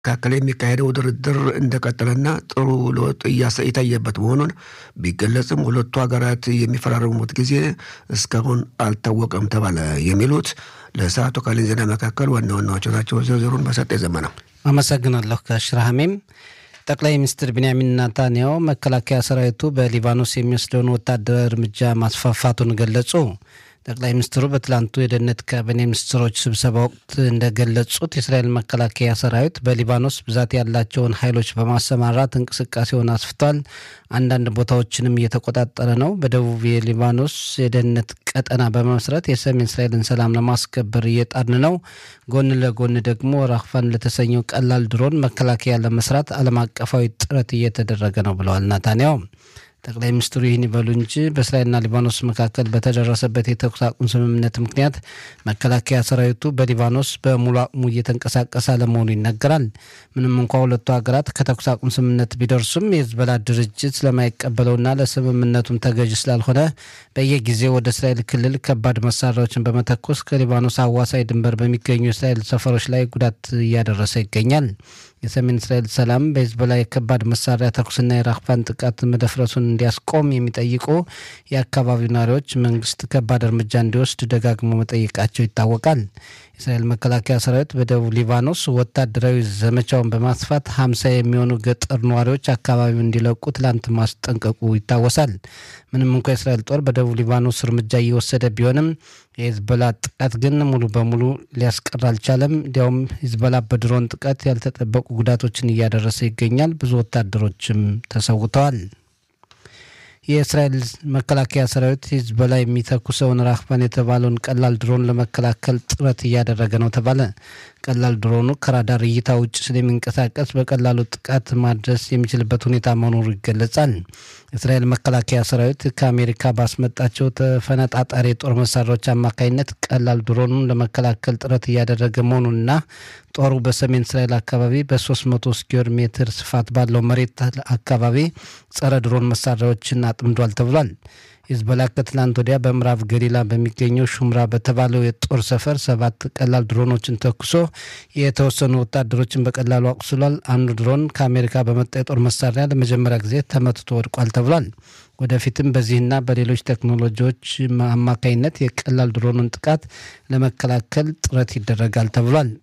መካከል የሚካሄደው ድርድር እንደቀጠለና ጥሩ ለውጥ የታየበት መሆኑን ቢገለጽም ሁለቱ ሀገራት የሚፈራረሙት ጊዜ እስካሁን አልታወቀም ተባለ። የሚሉት ለሰዓቱ ካለን ዜና መካከል ዋና ዋናዎቹ ናቸው። ዝርዝሩን በሰጠ ዘመና አመሰግናለሁ። ከሽራሃሜም ጠቅላይ ሚኒስትር ቢንያሚን ናታንያሁ መከላከያ ሰራዊቱ በሊባኖስ የሚወስደውን ወታደራዊ እርምጃ ማስፋፋቱን ገለጹ። ጠቅላይ ሚኒስትሩ በትላንቱ የደህንነት ካቢኔ ሚኒስትሮች ስብሰባ ወቅት እንደገለጹት የእስራኤል መከላከያ ሰራዊት በሊባኖስ ብዛት ያላቸውን ኃይሎች በማሰማራት እንቅስቃሴውን አስፍቷል። አንዳንድ ቦታዎችንም እየተቆጣጠረ ነው። በደቡብ የሊባኖስ የደህንነት ቀጠና በመመስረት የሰሜን እስራኤልን ሰላም ለማስከበር እየጣርን ነው። ጎን ለጎን ደግሞ ራፋን ለተሰኘው ቀላል ድሮን መከላከያ ለመስራት ዓለም አቀፋዊ ጥረት እየተደረገ ነው ብለዋል ናታንያሁ። ጠቅላይ ሚኒስትሩ ይህን ይበሉ እንጂ በእስራኤልና ሊባኖስ መካከል በተደረሰበት የተኩስ አቁም ስምምነት ምክንያት መከላከያ ሰራዊቱ በሊባኖስ በሙሉ አቅሙ እየተንቀሳቀሰ አለመሆኑ ይነገራል። ምንም እንኳ ሁለቱ ሀገራት ከተኩስ አቁም ስምምነት ቢደርሱም የህዝበላ ድርጅት ስለማይቀበለውና ለስምምነቱም ተገዥ ስላልሆነ በየጊዜው ወደ እስራኤል ክልል ከባድ መሳሪያዎችን በመተኮስ ከሊባኖስ አዋሳኝ ድንበር በሚገኙ የእስራኤል ሰፈሮች ላይ ጉዳት እያደረሰ ይገኛል። የሰሜን እስራኤል ሰላም በሂዝቦላ የከባድ መሳሪያ ተኩስና የራፋን ጥቃት መደፍረሱን እንዲያስቆም የሚጠይቁ የአካባቢው ነዋሪዎች መንግስት ከባድ እርምጃ እንዲወስድ ደጋግሞ መጠየቃቸው ይታወቃል። የእስራኤል መከላከያ ሰራዊት በደቡብ ሊባኖስ ወታደራዊ ዘመቻውን በማስፋት ሀምሳ የሚሆኑ ገጠር ነዋሪዎች አካባቢውን እንዲለቁ ትላንት ማስጠንቀቁ ይታወሳል። ምንም እንኳ የእስራኤል ጦር በደቡብ ሊባኖስ እርምጃ እየወሰደ ቢሆንም የሂዝቦላ ጥቃት ግን ሙሉ በሙሉ ሊያስቀር አልቻለም። እንዲያውም ሂዝቦላ በድሮን ጥቃት ያልተጠበቁ ጉዳቶችን እያደረሰ ይገኛል። ብዙ ወታደሮችም ተሰውተዋል። የእስራኤል መከላከያ ሰራዊት ሂዝቦላ የሚተኩሰውን ራህባን የተባለውን ቀላል ድሮን ለመከላከል ጥረት እያደረገ ነው ተባለ። ቀላል ድሮኑ ከራዳር እይታ ውጭ ስለሚንቀሳቀስ በቀላሉ ጥቃት ማድረስ የሚችልበት ሁኔታ መኖሩ ይገለጻል። የእስራኤል መከላከያ ሰራዊት ከአሜሪካ ባስመጣቸው ተፈነጣጣሪ የጦር መሳሪያዎች አማካኝነት ቀላል ድሮኑን ለመከላከል ጥረት እያደረገ መሆኑንና ጦሩ በሰሜን እስራኤል አካባቢ በ300 ስኩዌር ሜትር ስፋት ባለው መሬት አካባቢ ጸረ ድሮን መሳሪያዎችን አጥምዷል ተብሏል። ሂዝቦላ ከትላንት ወዲያ በምዕራብ ገሊላ በሚገኘው ሹምራ በተባለው የጦር ሰፈር ሰባት ቀላል ድሮኖችን ተኩሶ የተወሰኑ ወታደሮችን በቀላሉ አቁስሏል። አንዱ ድሮን ከአሜሪካ በመጣ የጦር መሳሪያ ለመጀመሪያ ጊዜ ተመትቶ ወድቋል ተብሏል። ወደፊትም በዚህና በሌሎች ቴክኖሎጂዎች አማካኝነት የቀላል ድሮኑን ጥቃት ለመከላከል ጥረት ይደረጋል ተብሏል።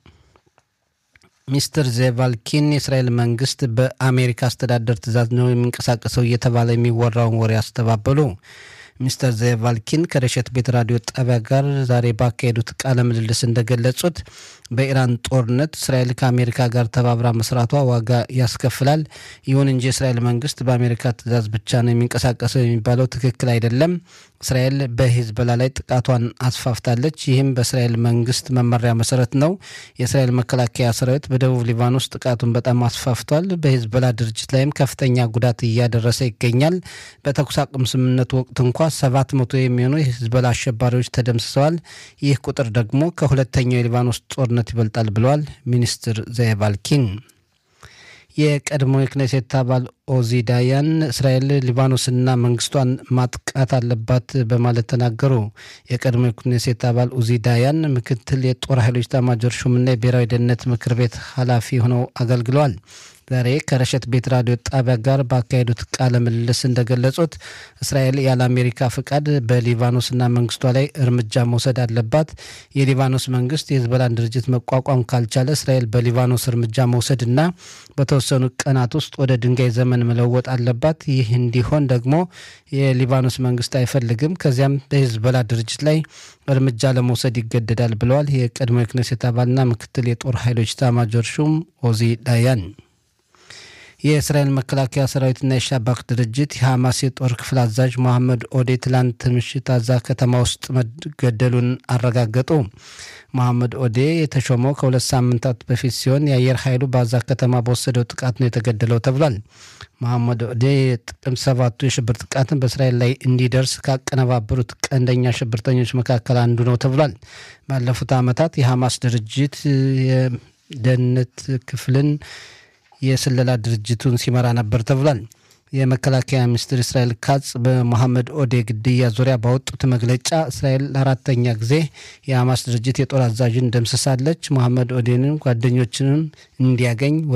ሚስተር ዜቫልኪን የእስራኤል መንግስት በአሜሪካ አስተዳደር ትዕዛዝ ነው የሚንቀሳቀሰው እየተባለ የሚወራውን ወሬ አስተባበሉ። ሚስተር ዜቫልኪን ከረሸት ቤት ራዲዮ ጣቢያ ጋር ዛሬ ባካሄዱት ቃለ ምልልስ እንደገለጹት በኢራን ጦርነት እስራኤል ከአሜሪካ ጋር ተባብራ መስራቷ ዋጋ ያስከፍላል። ይሁን እንጂ የእስራኤል መንግስት በአሜሪካ ትዕዛዝ ብቻ ነው የሚንቀሳቀሰው የሚባለው ትክክል አይደለም። እስራኤል በሂዝቦላ ላይ ጥቃቷን አስፋፍታለች። ይህም በእስራኤል መንግስት መመሪያ መሰረት ነው። የእስራኤል መከላከያ ሰራዊት በደቡብ ሊባኖስ ጥቃቱን በጣም አስፋፍቷል። በሂዝቦላ ድርጅት ላይም ከፍተኛ ጉዳት እያደረሰ ይገኛል። በተኩስ አቁም ስምምነቱ ወቅት እንኳ ሰባት መቶ የሚሆኑ የሂዝቦላ አሸባሪዎች ተደምስሰዋል። ይህ ቁጥር ደግሞ ከሁለተኛው የሊባኖስ ጦርነት ይበልጣል ብለዋል ሚኒስትር ዘየቫልኪን። የቀድሞ የክኔሴት አባል ኦዚ ዳያን እስራኤል ሊባኖስና መንግስቷን ማጥቃት አለባት በማለት ተናገሩ። የቀድሞ የክኔሴት አባል ኡዚ ዳያን ምክትል የጦር ኃይሎች ኤታማዦር ሹምና የብሔራዊ ደህንነት ምክር ቤት ኃላፊ ሆነው አገልግለዋል። ዛሬ ከረሸት ቤት ራዲዮ ጣቢያ ጋር ባካሄዱት ቃለ ምልልስ እንደገለጹት እስራኤል ያለ አሜሪካ ፍቃድ በሊባኖስና መንግስቷ ላይ እርምጃ መውሰድ አለባት። የሊባኖስ መንግስት የሂዝቦላን ድርጅት መቋቋም ካልቻለ እስራኤል በሊባኖስ እርምጃ መውሰድና በተወሰኑ ቀናት ውስጥ ወደ ድንጋይ ዘመን መለወጥ አለባት። ይህ እንዲሆን ደግሞ የሊባኖስ መንግስት አይፈልግም። ከዚያም በሂዝቦላ ድርጅት ላይ እርምጃ ለመውሰድ ይገደዳል ብለዋል። የቀድሞ የክኔሴት አባልና ምክትል የጦር ኃይሎች ኤታማዦር ሹም ኦዚ ዳያን የእስራኤል መከላከያ ሰራዊትና የሻባክ ድርጅት የሐማስ የጦር ክፍል አዛዥ መሐመድ ኦዴ ትላንት ምሽት አዛ ከተማ ውስጥ መገደሉን አረጋገጡ። መሐመድ ኦዴ የተሾመው ከሁለት ሳምንታት በፊት ሲሆን የአየር ኃይሉ በአዛ ከተማ በወሰደው ጥቃት ነው የተገደለው ተብሏል። መሐመድ ኦዴ የጥቅምት ሰባቱ የሽብር ጥቃትን በእስራኤል ላይ እንዲደርስ ካቀነባበሩት ቀንደኛ ሽብርተኞች መካከል አንዱ ነው ተብሏል። ባለፉት ዓመታት የሐማስ ድርጅት የደህንነት ክፍልን የስለላ ድርጅቱን ሲመራ ነበር ተብሏል። የመከላከያ ሚኒስትር እስራኤል ካጽ በሞሐመድ ኦዴ ግድያ ዙሪያ ባወጡት መግለጫ እስራኤል ለአራተኛ ጊዜ የሐማስ ድርጅት የጦር አዛዥን ደምስሳለች። ሞሐመድ ኦዴንን ጓደኞችንም እንዲያገኝ